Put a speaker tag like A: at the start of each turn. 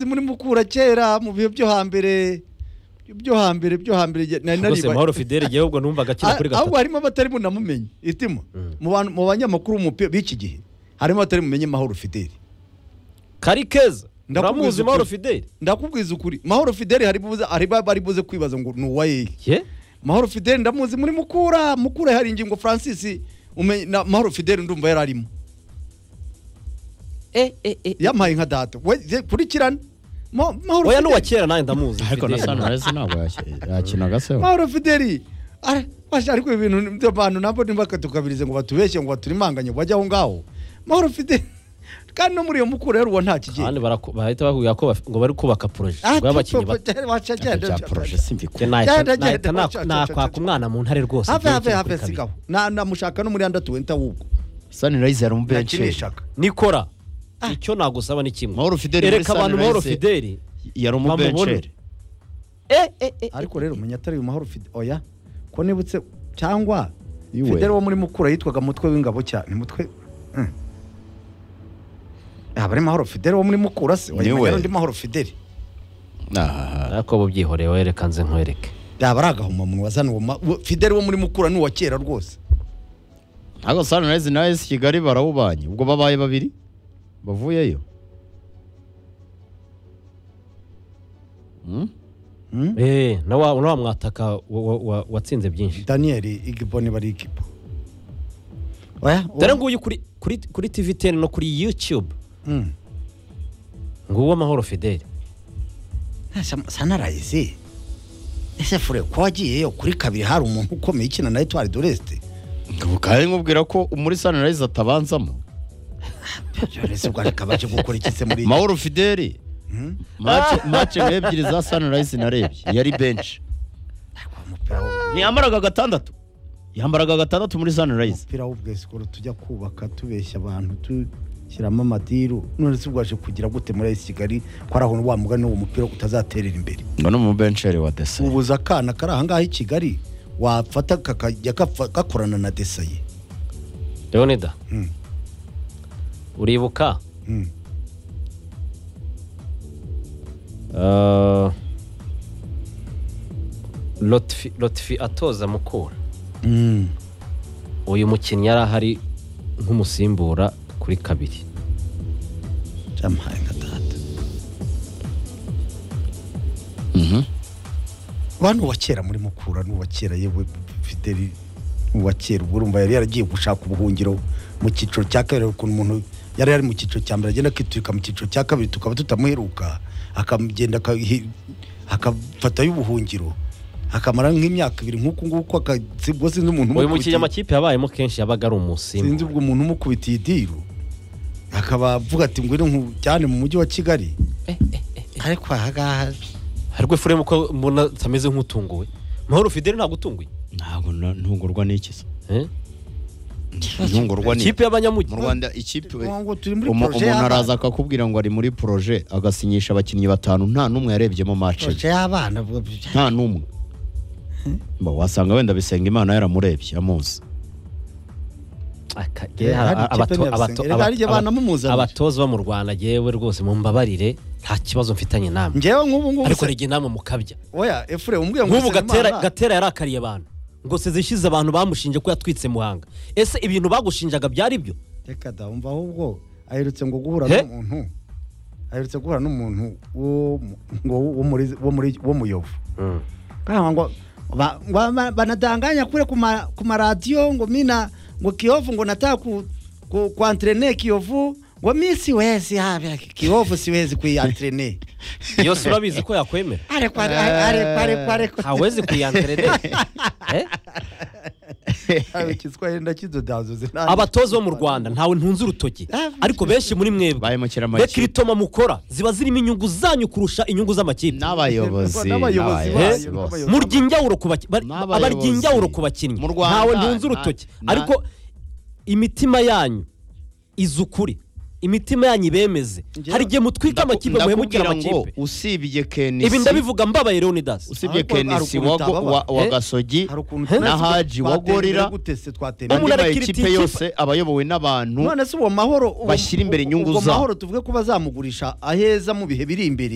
A: muri mukura kera mu bihe byo hambere byo hambere byo hambere nari
B: rwose
A: naribaye.
B: mahoro fideli igihe ahubwo numvaga akina kuri
A: Ah, ahubwo
B: gatatu
A: harimo abatari bunamenye itima
B: Mm.
A: mu bantu- mu banyamakuru b'umupira b'iki gihe harimo abatari bumenye mahoro fideli
B: kari keza
A: Ndakubwiza
B: uramwuzi
A: ukuri.
B: mahoro fideli
A: ndakubwiza ukuri mahoro fideli hari buze hari ba- bari buze kwibaza ngo ni uwayehe
B: ye
A: mahoro fideli ndamuzi muri mukura mukura hari ingingo francis umenye na mahoro fideli ndumva yari arimo
B: e e e
A: yampaye nka data we je- kurikirana Ma- mahoro
B: oya n'uwa
A: fideli
B: kera nanjye ndamuzi
C: ariko na
B: Fideli.
C: sanarese ntabwo yaki- yakinaga se we?
A: mahoro fideli Ara- basha ariko ibintu byo bantu nabo ntibakatukabirize ngo batubeshye ngo baturimanganye ngo bajye aho ngaho mahoro fideli kandi no muri iyo mukura yari uwo nta kigiye
B: kandi barako- bahita bahubwira ko baf- ngo bari kubaka poroje
A: Ah, po-
B: rw'abakinnyi
A: po- wacha-
C: Ntabwo
A: genda-
C: bya poroje
B: Njye
C: simvikana
B: nahita-
A: Genda, genda,
B: nahita
A: genda,
B: na-
A: genda,
B: nakwaka
A: genda.
B: umwana mu ntare rwose
A: have have
B: igihe
A: have
B: kiri kabiri.
A: sigaho na namushaka no muri anda tuwenta wubwo
C: sanarese yari umubenshi
A: nakinishaka
B: nikora icyo nagusaba ni kimwe
C: Mahoro Fideli muri
B: ereka abantu mahoro
C: Sunrise.
B: fideli
C: yari umubenceri
B: Eh, eh, eh.
A: ariko rero umenye atari uyu mahoro fide oya ko nibutse cyangwa
C: Iwe.
A: fidele wo muri mukura yitwaga mutwe w'ingabo cyane mutwe Hmm. aba ari mahoro fidele wo muri mukura se
C: Niwe.
A: wayimenya undi mahoro fidele
B: ariko bo byihoreye wereka nze nkwereke
A: yaba ari agahomamunwa wazana uwo ma- uwo- fidele wo muri mukura ni uwa kera rwose
C: ntabwo sanarese na esi kigali barawubanye ubwo babaye babiri bavuyeyo Hmm?
B: Eh, na wa na wa mwataka wa- wa- wa- watsinze byinshi
A: daniyeli igiboni bari ikipo oya uwo-
B: dore nguyu kuri kuri kuri tv teni no kuri yutube
A: Hmm.
B: nguwo mahoro fideli
A: Sa- sanarayizi ese fure ko wagiyeyo kuri kabiri hari umuntu ukomeye ukina na etwari doreste
C: kandi nkubwira ko muri sanarese atabanzamo
A: doreste bwa rikaba cyo gukora iki se muri iyi-
C: mahoro fideli mace ebyiri za sanarese narebye yari benshi
A: umupira wo-
C: ntiyambaraga gatandatu yambaraga gatandatu muri sanarese
A: umupira w'ubwesikoro tujya kubaka tubeshya abantu dushyiramo amadiru none se ubwaje kugira gute muri esi kigali ko ari aho wa mugani w'uwo mupira utazaterera imbere
C: ngo ni umubenceri wa desi
A: ubuza akana kari ahangaha i kigali wafata kakajya gapfa- gakorana na desaye
B: leonida
A: Mm.
B: uribuka
A: Mm.
B: eh, Lotfi Lotfi atoza mukura
A: Mm.
B: uyu mukinnyi yari ahari nk'umusimbura kuri kabiri
A: byamuhaye nka data bantu uwa kera muri mukura n'uwa kera yewe fideli n'uwa kera ubwo urumva yari yaragiye gushaka ubuhungiro mu cyiciro cya kabiri ukuntu umuntu yari yari mu cyiciro cya mbere agenda akiturika mu cyiciro cya kabiri tukaba tutamuheruka akagenda akahi- akafatayo ubuhungiro akamara nk'imyaka ibiri nk'uku nguku akasimbwa sinzi umuntu
B: uyu
A: umukubitiye-
B: mukinnyi amakipe yabayemo kenshi yabaga ari umusimbura
A: sinzi ubwo umuntu umukubitiye idiru akaba avuga ati ngwino nkujyane mu mujyi wa kigali ariko ahangaha
B: ariko efuremu ko mbona atameze nk'utunguwe mahoro fideli ntabwo utunguye
C: ntabwo na- ntungurwa n'ikiza
B: Eh?
C: ntungurwa ni
B: ikipe y'abanyamujyi
C: mu rwanda ikipe
A: ngo turi muri
C: umu-
A: projet
C: umuntu
A: y'abana.
C: araza akakubwira ngo ari muri poroje agasinyisha abakinnyi batanu nta n'umwe yarebyemo mace
A: proje y'abana bwo-
C: nta n'umwe Mba, wasanga wenda bisenga imana yaramurebye amuzi
B: Aka-
A: Eh, hari
B: a-
A: ikipe
B: abato-
A: niya
B: abato-
A: Bisengeri, hari igihe
B: abato-
A: banamumuzanira.
B: abatoza bo mu rwanda yewe rwose mumbabarire nta kibazo mfitanye namwe
A: njyewe nk'ubu ngubu
B: ariko
A: se-
B: hari igihe namwe mukabya
A: oya efure umbwiye ngo
B: nk'ubu gatera
A: Nsengimana-
B: gatera yarakariye abantu ngo sezishize abantu bamushinje ko yatwitse muhanga ese ibintu bagushinjaga byari byo
A: reka da umva ahubwo aherutse ngo guhura
B: He?
A: n'umuntu aherutse guhura n'umuntu wo mu- ngo wo muri wo muri wo muyovu kama ngo ba- ngo ama- banadanganya kule kuma, kuma radio ngo mina ngo kiovu ngo nataka ku, ku, kuantrene kiovu ngo mi siwezi hapa kiovu siwezi kuiantrene
B: yose urabizi ko yakwemera
A: are kwa are pare pare
B: ntawezi kuyanterere
A: ayo kiswahili ndakidodazo zinani
B: abatoza bo mu rwanda ntawe ntunze urutoki ariko benshi muri mwebwe
C: Bahemukira amakipe.
B: bekiritoma mukora ziba zirimo inyungu zanyu kurusha inyungu z'amakipe
A: N'abayobozi
C: n'abayobozi n'abayobozi
A: bayo,
C: bose.
A: n'abayobozi.
B: murya injyawuro ku baki- bari-
C: N'abayobozi.
B: abarya injyawuro ku bakinnyi
C: Mu Rwanda,
B: ntawe ntunze
C: na-
B: urutoki
C: na-
B: ariko imitima yanyu izi ukuri imitima yanyu ibemeze
C: Njyewe-
B: hari igihe mutwika amakipe muhemukira
C: Ndakubwira ngo
B: amakipe
C: usibye kenisi
B: ibi ndabivuga mbabaye leonidas
C: usibye
A: Ariko-
C: kenisi
A: ariko
C: wa
A: bitaba
C: wa- wa
B: Eh?
C: gasogi
A: hari ukuntu
B: Na
A: twese
C: Haji wa
A: twatembera
C: Gorira.
A: gute se twatembera
B: Umuntu
C: andi
B: arakira
C: makipe
B: ikipe-
C: yose aba ayobowe n'abantu
A: none se uwo mahoro uwo-
C: Bashyira imbere
A: uwo-
C: inyungu
A: uwo
C: zabo.
A: mahoro tuvuge ko bazamugurisha aheza mu bihe biri imbere